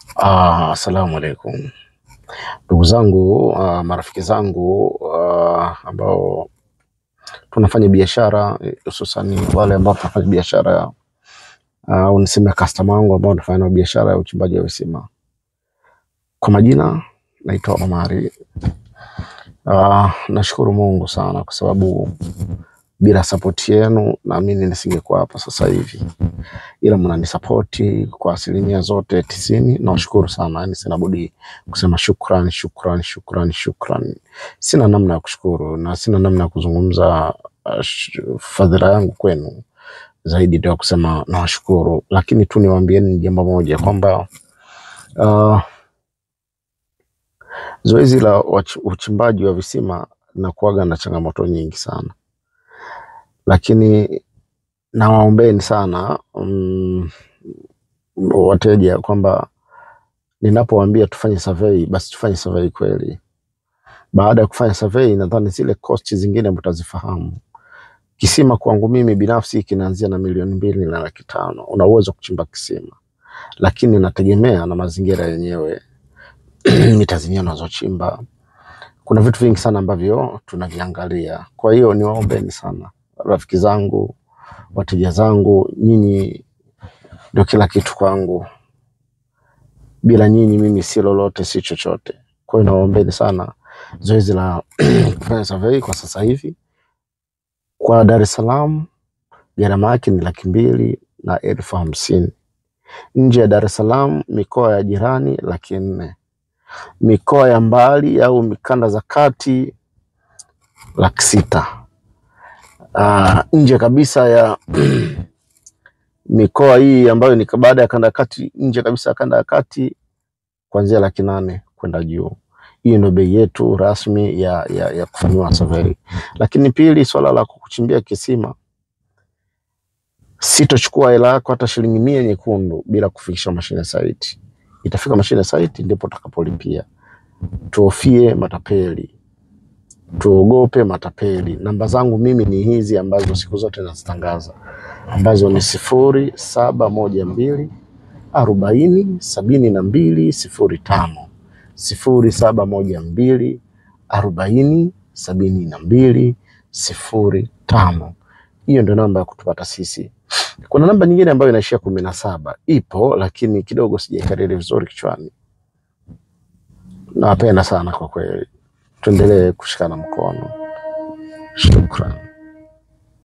Ah, Asalamu alaikum ndugu zangu, ah, marafiki zangu ah, ambao tunafanya biashara hususani wale ambao tunafanya biashara au niseme customer wangu ambao tunafanya nao biashara ya uchimbaji wa visima. Kwa majina naitwa Omari. Ah, nashukuru Mungu sana kwa sababu bila sapoti yenu naamini nisingekuwa hapa sasa hivi, ila mnanisapoti kwa asilimia zote tisini. Nawashukuru sana, yani sina budi kusema shukran, shukran, shukran, shukran. Sina namna ya kushukuru na sina namna ya kuzungumza uh, sh- fadhila yangu kwenu zaidi ndio ya kusema nawashukuru, lakini tu niwaambieni jambo moja kwamba uh, zoezi la wach- uchimbaji wa visima linakuwaga na changamoto nyingi sana, lakini nawaombeni sana mm, wateja kwamba ninapowaambia tufanye survey basi tufanye survey kweli. Baada ya kufanya survey, nadhani zile cost zingine mtazifahamu. Kisima kwangu mimi binafsi kinaanzia na milioni mbili na laki tano. Una uwezo wa kuchimba kisima, lakini nategemea na mazingira yenyewe mita zenyewe unazochimba. Kuna vitu vingi sana ambavyo tunaviangalia. Kwa hiyo niwaombeni sana rafiki zangu, wateja zangu, nyinyi ndio kila kitu kwangu. Bila nyinyi mimi si lolote, si chochote. Kwa hiyo nawaombeni sana zoezi la kufanya survey kwa sasa hivi kwa Dar es Salaam gharama yake ni laki mbili na elfu hamsini. Nje ya Dar es Salaam, mikoa ya jirani laki nne. Mikoa ya mbali au mikanda za kati laki sita. Ah, nje kabisa ya mikoa hii ambayo ni baada ya kanda ya kati, nje kabisa ya kanda ya kati kuanzia laki nane kwenda juu. Hiyo ndio bei yetu rasmi ya, ya, ya kufanyiwa survey. Lakini pili, swala la kukuchimbia kisima, sitochukua hela yako hata shilingi mia nyekundu bila kufikisha mashine site. Itafika mashine site ndipo utakapolipia. Tuhofie matapeli, tuogope matapeli. Namba zangu mimi ni hizi ambazo siku zote nazitangaza, ambazo ni sifuri saba moja mbili arobaini sabini na mbili sifuri tano sifuri saba moja mbili arobaini sabini na mbili sifuri tano. Hiyo ndio namba ya kutupata sisi. Kuna namba nyingine ambayo inaishia kumi na saba ipo, lakini kidogo sijaikariri vizuri kichwani. Nawapenda sana kwa kweli, tuendelee kushikana mkono. Shukran.